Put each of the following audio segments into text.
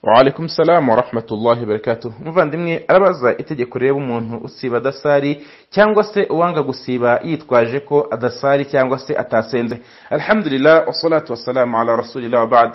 waalaikum salamu warahmatullahi barakatuh umuvandimwe arabaza itegeko reba umuntu usiba adasari cyangwa se uwanga gusiba yitwaje ko adasari cyangwa se atasenze alhamdulillah wasalatu wasalamu ala rasulillah wabad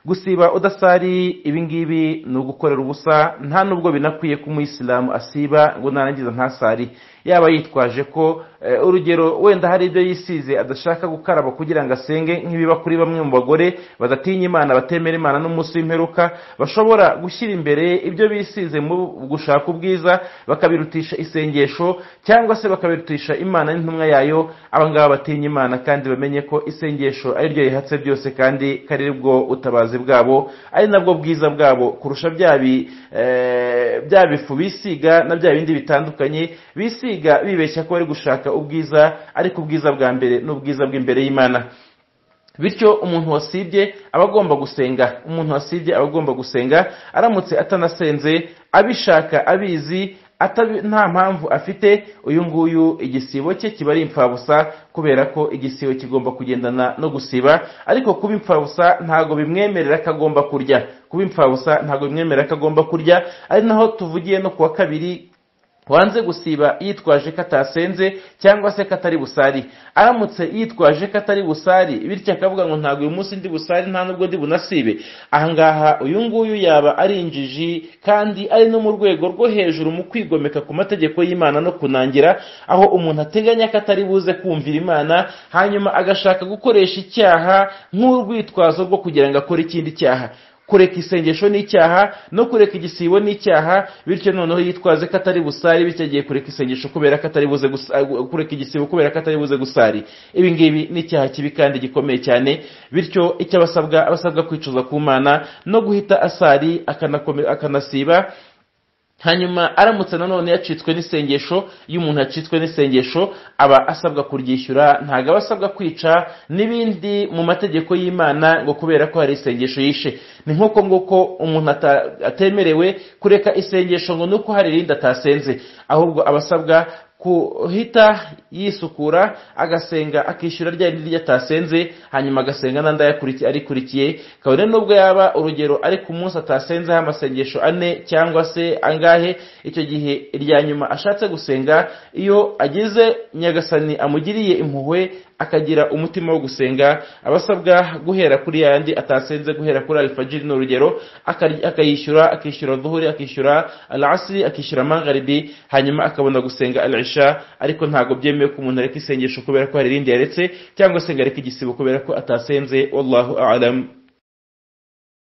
gusiba udasari ibingibi ni ugukorera ubusa nta nubwo binakwiye ko umuyisilamu asiba ngo narangiza ntasari yaba yitwaje ko urugero wenda hari ibyo yisize adashaka gukaraba kugira ngo asenge nk'ibiba kuri bamwe mu bagore badatinya imana batemera imana n'umunsi w'imperuka bashobora gushyira imbere ibyo bisize mu gushaka ubwiza bakabirutisha isengesho cyangwa se bakabirutisha imana n'intumwa yayo abangaba batinya imana kandi bamenye ko isengesho ari ryo rihatse byose kandi kari bwo utabazi bwabo ari nabwo bwiza bwabo kurusha bya bifu bisiga na bya bindi bitandukanye bisiga bibeshya ko bari gushaka ubwiza ariko ubwiza bwa mbere ni ubwiza bw'imbere y'imana bityo umuntu wasibye aba agomba gusenga umuntu wasibye aba agomba gusenga aramutse atanasenze abishaka abizi nta mpamvu afite uyu nguyu igisibo cye kiba ari impfabusa kubera ko igisibo kigomba kugendana no gusiba ariko kuba impfabusa ntabwo bimwemerera ko agomba kurya kuba impfabusa ntabwo bimwemerera ko agomba kurya ari naho tuvugiye no kuwa kabiri wanze gusiba yitwaje ko atasenze cyangwa se ko atari busari aramutse yitwaje ko atari busari bityo akavuga ngo ntabwo uyu munsi ndi busari nta nubwo ndi bunasibe ahangaha uyu nguyu yaba ari injiji kandi ari no mu rwego rwo hejuru mu kwigomeka ku mategeko y'imana no kunangira aho umuntu ateganya ko atari buze kumvira imana hanyuma agashaka gukoresha icyaha nk'urwitwazo rwo kugira ngo akore ikindi cyaha kureka isengesho ni icyaha no kureka igisibo ni icyaha bityo noneho yitwaze ko atari busari bityo agiye kureka isengesho kubera ko atari buze kureka igisibo kubera ko atari buze gusari ibi ngibi ni icyaha kibi kandi gikomeye cyane bityo icyo abasabwa abasabwa kwicuza ku mana no guhita asari akanasiba hanyuma aramutse nanone yacitswe n'isengesho iyo umuntu yacitswe n'isengesho aba asabwa kuryishyura ntabwo aba asabwa kwica n'ibindi mu mategeko y'imana ngo kubera ko hari isengesho yishe ni nk'uko nguko umuntu atemerewe kureka isengesho ngo ni uko hari irindi atasenze ahubwo aba asabwa kuhita yisukura agasenga akishyura rya rindi ryo atasenze hanyuma agasenga n'andi arikurikiye kabone n'ubwo yaba urugero ariko umunsi atasenzeho amasengesho ane cyangwa se angahe icyo gihe irya nyuma ashatse gusenga iyo agize nyagasani amugiriye impuhwe akagira umutima wo gusenga abasabwa guhera kuri yandi atasenze guhera kuri alifajiri ni urugero akayishyura akishyura duhuri akishyura alasiri akishyura mangaribi hanyuma akabona gusenga alisha ariko ntabwo byemewe ko umuntu areka isengesho kubera ko hari irindi yaretse cyangwa se ngo areke igisibo kubera ko atasenze wallahu alamu